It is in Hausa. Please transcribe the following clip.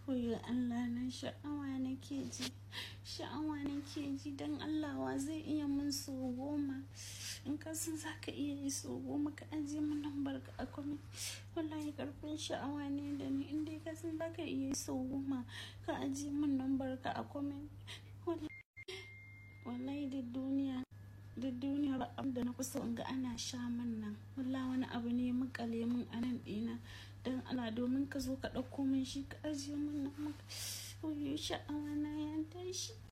Koyo Allah na sha'awa nake ji, sha'awa nake ji don Allah wa zai iya mun so goma. In ka san za ka iya yi so goma ka ajiye mun lambar ka a comment. Wallahi ƙarfin sha'awa ne da ni in dai ka san za ka iya yi so goma ka ajiye mun lambar ka a comment. Wallahi duk duniya, duk duniya ba abin da na fi so in ga ana sha man nan. Wallahi wani abu ne maƙale mun a nan ɗina. Don Allah domin ka zo ka ɗauko mun shi ka ajiye mun nan. Koyo sha'awa na ya tashi.